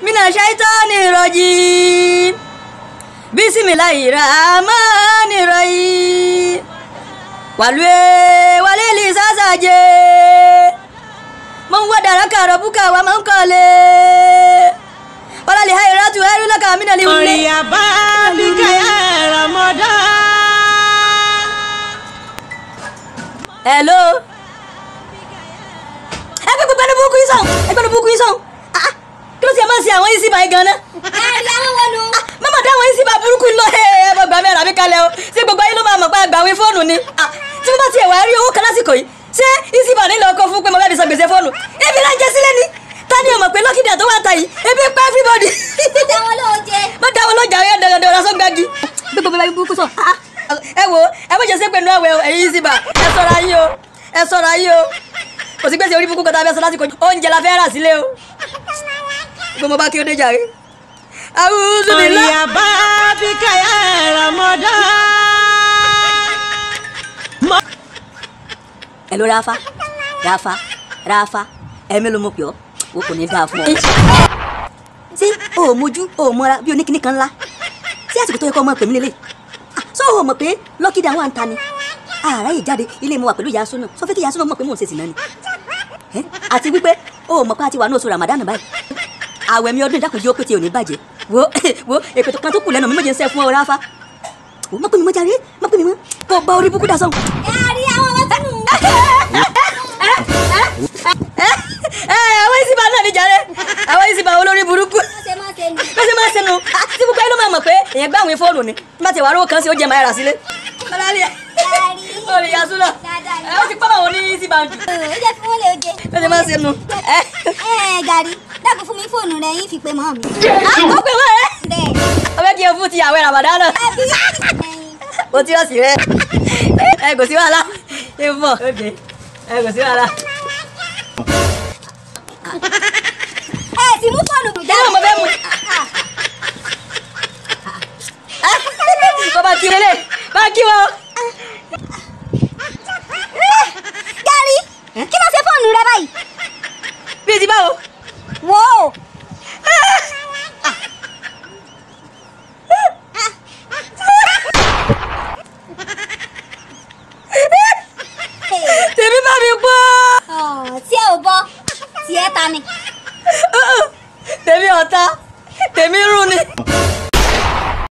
mina shaitani rajim bisimilahi rahmani rahim walwe walili sasaje man wadaraka rabuka wa man qale walali hayratu hayru laka min al Ọ̀rìyàbá bíkà yá Ramadan. hello ẹgbẹ́ gbogbo ẹni burúkú yìí sàn ẹgbẹ́ ẹni burúkú yìí sàn ah ah, kí ló ti ẹ̀ máa ń ṣe àwọn yìí sí báyìí gan-an ẹ̀rí àwọn wọn nu. mama dá àwọn yìí sí bá burúkú lọ ẹ ẹ bá gbà mí ẹ̀rọ mi kalẹ̀ o ṣé gbogbo ayé ló máa mọ̀ pé àgbàwé fóònù ni ah tí mo bá tiẹ̀ wá rí owó kan lásìkò yìí ṣé ìsìnbà nílò ọkọ̀ fún pé mo fẹ́ fi san gbèsè fóònù ebi náà jẹ sílẹ̀ ni ta ni ọmọ pé lọ́kìdà tó wà ta yìí ebi pa everybody dá wọn lóò jẹ. má dá wọn lọ́jà ẹ̀ dọ̀dọ̀ ọ̀rọ̀ sọ́gbàgì gbogbo bẹ́ẹ̀ burúkú sọ ah ah, ẹ wo ẹ bó jẹ sí pẹ̀lú ẹ̀wẹ̀ ẹ̀yìn ìsìnbà ẹ ṣọ́ra yín o ẹ ṣọ́ra yín o kò sí gbèsè orí burúkú kan tá a fẹ́ sọ lásìkò yìí oúnjẹ la fẹ́ rà sílé o gbogbo bá kí ó dé jàre. àwùjọ mi lọ. Ọ̀rìyàbá bíkà yá Ramadan. ẹ ló ráfa ráfa ráfa ẹ̀mí ló mọ̀ pé ọ́ o kò ní dáa fún ọ. ṣé o ò mojú o ò mọra bí oníkíní kan ńlá ṣé àsìkò tó yẹ kó ọmọ pèmí lélẹ̀ ṣé o ò mọ̀ pé lọ́kìdá wà ń ta ni ààrẹ yìí jáde ilé mo wà pẹ̀lú ìyá sọ́nà sọ fẹ́ kí ìyá sọ́nà mọ̀ pé mò ń ṣe sìnà ni Ẹ́, àti wípé o ò mọ̀ pé a ti wà ní oṣù Ramadan báyìí àwẹ̀ mi ọdún ìdákùnjẹ́ ó pé tí ò ní bàjẹ́ wo wo èpè tó kan tó kù lẹ́nu mi méje ń sẹ́ fún ọ ráfa o mọ̀ pé mi mọ̀ jáde mọ̀ pé mi mọ̀ kó o bá orí búkú dà sọ́hùn. ẹ̀rí àwọn wọn tún nù. ẹ àwọn ìsìnbà náà níjàre àwọn ìsìnbà olórí burúkú wọ́n ṣe máa ṣe nù. bẹ́sẹ̀ máa ń sẹ́nu tí gbogbo ẹ ló máa mọ̀ pé èèyàn gbá àwọn fóònù ni má ti wà rówó kan sí ó jẹ máa rà sílé. Bọ́láńlé olè yasu náà ẹ ó ti pọ́ àwọn ní ìsìnbà jù ó jẹ́ fún wọn lè jẹ. bẹ́sẹ̀ máa ń sẹ́nu. ẹ ẹ gàrí dákun fún mi fóònù rẹ yín fi pe mọ́ mi. ó pè wọ́n ẹ bẹ́ẹ̀ ọbẹ̀ kí n fún ti àwẹ̀ Ramadan náà àbí ẹyin. o tí ó sì rẹ ẹ kò sí wàhálà ẹ fọ ẹ kò sí wàhálà. ẹ ti mú fóònù mi kí ló mọ bẹ́ẹ̀ mu. kọ́ bá kí wọlé bá kí wọ́n.